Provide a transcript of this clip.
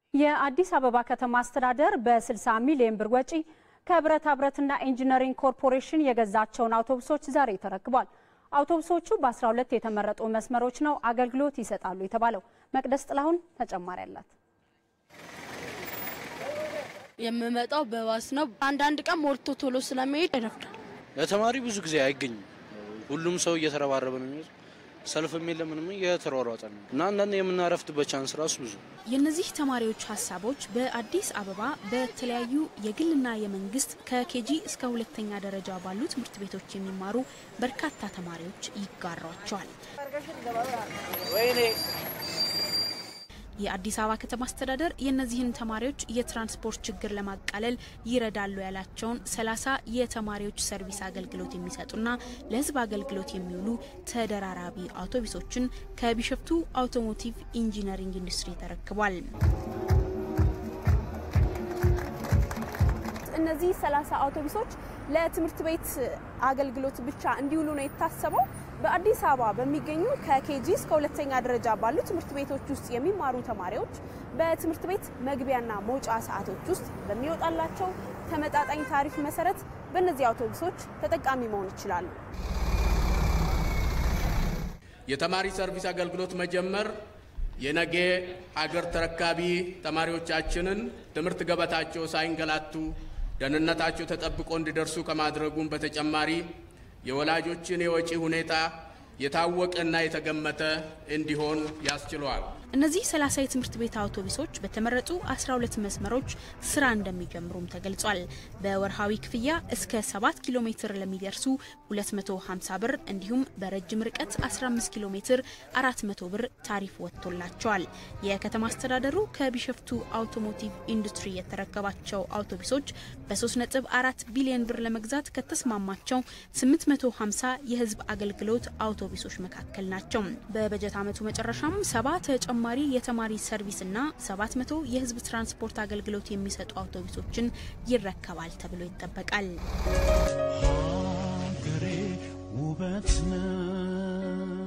የአዲስ አበባ ከተማ አስተዳደር በ60 ሚሊዮን ብር ወጪ ከብረታ ብረትና ኢንጂነሪንግ ኮርፖሬሽን የገዛቸውን አውቶቡሶች ዛሬ ተረክቧል። አውቶቡሶቹ በ12 የተመረጡ መስመሮች ነው አገልግሎት ይሰጣሉ የተባለው። መቅደስ ጥላሁን ተጨማሪ አላት። የምመጣው በባስ ነው። አንዳንድ ቀን ሞልቶ ቶሎ ስለመሄድ ይረፍዳል። ለተማሪ ብዙ ጊዜ አይገኝም። ሁሉም ሰው እየተረባረበ ነው የሚሄድ ሰልፍም የለም ምንም እየተሯሯጠ ነው እና አንዳንድ የምናረፍትበት ቻንስ ራሱ ብዙ የእነዚህ ተማሪዎች ሀሳቦች በአዲስ አበባ በተለያዩ የግልና የመንግስት ከኬጂ እስከ ሁለተኛ ደረጃ ባሉ ትምህርት ቤቶች የሚማሩ በርካታ ተማሪዎች ይጋሯቸዋል። የአዲስ አበባ ከተማ አስተዳደር የእነዚህን ተማሪዎች የትራንስፖርት ችግር ለማቃለል ይረዳሉ ያላቸውን ሰላሳ የተማሪዎች ሰርቪስ አገልግሎት የሚሰጡና ለሕዝብ አገልግሎት የሚውሉ ተደራራቢ አውቶቡሶችን ከቢሸፍቱ አውቶሞቲቭ ኢንጂነሪንግ ኢንዱስትሪ ተረክቧል። እነዚህ ሰላሳ አውቶቡሶች ለትምህርት ቤት አገልግሎት ብቻ እንዲውሉ ነው የታሰበው። በአዲስ አበባ በሚገኙ ከኬጂ እስከ ሁለተኛ ደረጃ ባሉ ትምህርት ቤቶች ውስጥ የሚማሩ ተማሪዎች በትምህርት ቤት መግቢያና መውጫ ሰዓቶች ውስጥ በሚወጣላቸው ተመጣጣኝ ታሪፍ መሰረት በእነዚህ አውቶቡሶች ተጠቃሚ መሆን ይችላሉ። የተማሪ ሰርቪስ አገልግሎት መጀመር የነገ ሀገር ተረካቢ ተማሪዎቻችንን ትምህርት ገበታቸው ሳይንገላቱ ደህንነታቸው ተጠብቆ እንዲደርሱ ከማድረጉም በተጨማሪ የወላጆችን የወጪ ሁኔታ የታወቀና የተገመተ እንዲሆን ያስችለዋል። እነዚህ 30 የትምህርት ቤት አውቶቡሶች በተመረጡ 12 መስመሮች ስራ እንደሚጀምሩም ተገልጿል። በወርሃዊ ክፍያ እስከ 7 ኪሎ ሜትር ለሚደርሱ 250 ብር እንዲሁም በረጅም ርቀት 15 ኪሎ ሜትር 400 ብር ታሪፍ ወጥቶላቸዋል። የከተማ አስተዳደሩ ከቢሸፍቱ አውቶሞቲቭ ኢንዱስትሪ የተረከባቸው አውቶቡሶች በ3.4 ቢሊዮን ብር ለመግዛት ከተስማማቸው 850 የህዝብ አገልግሎት አውቶቡሶች መካከል ናቸው። በበጀት ዓመቱ መጨረሻም ሰባ ተጨማሪ የተማሪ ሰርቪስና 700 የህዝብ ትራንስፖርት አገልግሎት የሚሰጡ አውቶቡሶችን ይረከባል ተብሎ ይጠበቃል። ሀገሬ ውበት ነው